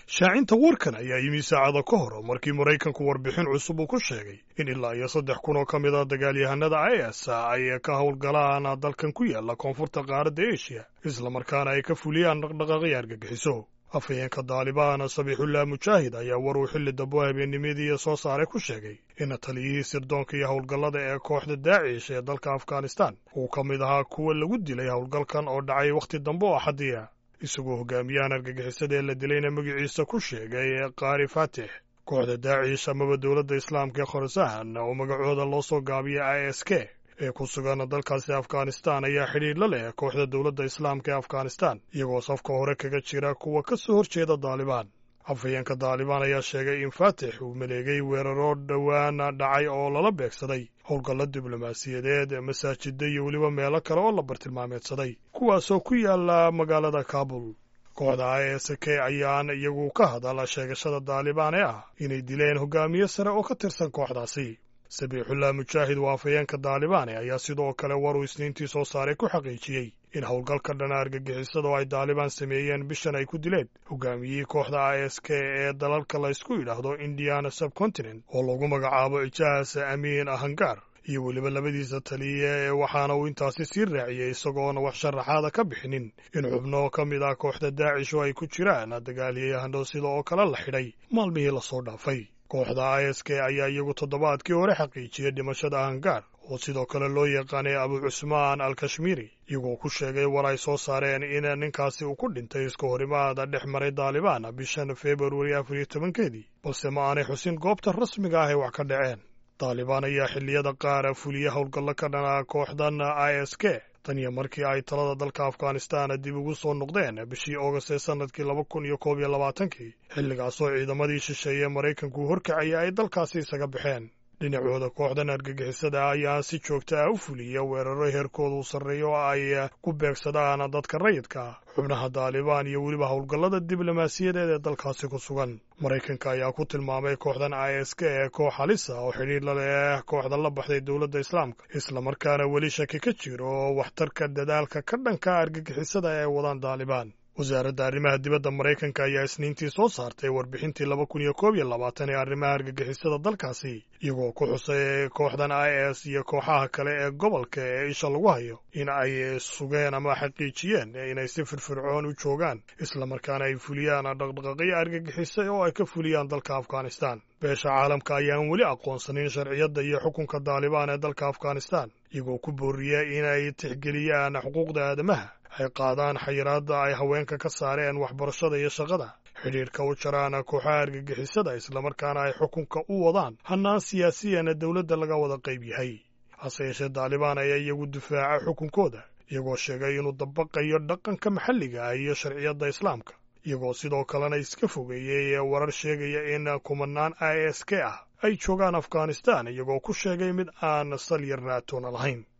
shaacinta warkan ayaa yimi saacado ka hor markii maraykanku warbixin cusub uu ku sheegay in ilaa iyo saddex kun oo ka mid a dagaalyahanada is ay ka howlgalaan dalkan ku yaala koonfurta qaaradda eshiya islamarkaana ay ka fuliyaan dhaqdhaqaaqyo argagixiso afhayeenka daalibaan sabiixullah mujaahid ayaa war uu xilli dambo habeennimadii soo saaray ku sheegay in taliyihii sirdoonka iyo howlgallada ee kooxda daacish ee dalka afghanistan uu ka mid ahaa kuwa lagu dilay howlgalkan oo dhacay wakhti dambe oo axadiya isagoo hogaamiyahan argagixisada ee la dilayna magaciisa ku sheegay qaari faatix kooxda daacish amaba dowladda islaamka ee khorasan oo magacooda loo soo gaabiyay i s k ee ku sugan dalkaasi afghanistan ayaa xidhiir la leh kooxda dowladda islaamka ee afghanistan iyagoo safka hore kaga jira kuwa ka soo horjeeda daalibaan afhayeenka daalibaan ayaa sheegay in faatix uu maleegay weeraro dhowaan dhacay oo lala beegsaday howlgallo diblomaasiyadeed masaajida iyo weliba meelo kale oo la bartilmaameedsaday kuwaasoo ku yaala magaalada kaabul kooxda i s k ayaan iyagu ka hadal sheegashada daalibaan ee ah inay dileen hogaamiye sare oo ka tirsan kooxdaasi sabiixullah mujaahid waa afhayeenka daalibaane ayaa sidoo kale war uu isniintii soo saaray ku xaqiijiyey in howlgalka dhana argagixisada oo ay daalibaan sameeyeen bishan ay ku dileen hogaamiyihii kooxda i s k ee dalalka la ysku yidhaahdo indiana subcontinent oo lagu magacaabo ijaas amiin ahangaar iyo weliba labadiisa taliya ee waxaana uu intaasi sii raaciyey isagoona wax sharaxaada ka bixinin in xubno ka mid ah kooxda daacish oo ay ku jiraan dagaalyahano sida oo kale la xidhay maalmihii lasoo dhaafay kooxda i s k ayaa iyagu toddobaadkii hore xaqiijiyey dhimashada ahangaar oo sidoo kale loo yaqaanay abu cusmaan al kashmiiri iyagoo ku sheegay war ay soo saareen in ninkaasi uu ku dhintay iska horimaada dhex maray daalibaan bishan februari afar iyo tobankeedii balse ma aanay xusin goobta rasmiga ah ay wax ka dhaceen daalibaan ayaa xilliyada qaar fuliya howlgallo ka dhana kooxdan i s k tan iyo markii ay talada dalka afghanistan dib ugu soo noqdeen bishii oogast ee sannadkii laba kun iyo koob iyo labaatankii xilligaasoo ciidamadii shisheeye maraykanku horkacaya ay dalkaasi isaga baxeen dhinacooda kooxdan argagixisada ayaa si joogta ah u fuliya weeraro heerkooda u sarreeyo oo ay ku beegsadaan dadka rayidka xubnaha daalibaan iyo weliba howlgallada diblomaasiyadeed ee dalkaasi ku sugan maraykanka ayaa ku tilmaamay kooxdan i s k ee koox halisa oo xidhiir la leh kooxda la baxday dowladda islaamka islamarkaana weli shaki ka jiro waxtarka dadaalka ka dhanka argagixisada ee ay wadaan daalibaan wasaaradda arrimaha dibadda maraykanka ayaa isniintii soo saartay warbixintii laba kun iyo koob iyo labaatan ee arrimaha argagixisada dalkaasi iyagoo ku xusay kooxdan i s iyo kooxaha kale ee gobolka ee isha lagu hayo in ay sugeen ama xaqiijiyeen inay si firfircoon u joogaan islamarkaana ay fuliyaan dhaqdhaqaaqyo argagixisa oo ay ka fuliyaan dalka afghanistan beesha caalamka ayaan weli aqoonsanin sharciyadda iyo xukunka daalibaan ee dalka afghanistan iyagoo ku booriya inay tixgeliyaan xuquuqda aadamaha ay qaadaan xayiraadda ay haweenka ka saareen waxbarashada iyo shaqada xidhiirka u jaraan kooxaha argagixisada islamarkaana ay xukunka u wadaan hannaan siyaasiyana dowladda laga wada qayb yahay hase yeeshee daalibaan ayaa iyagu difaaca xukunkooda iyagoo sheegay inuu dabaqayo dhaqanka maxalliga ah iyo sharciyadda islaamka iyagoo sidoo kalena iska fogeeyey warar sheegaya in kumanaan i s k ah ay joogaan afghanistan iyagoo ku sheegay mid aan sal yar naatoona lahayn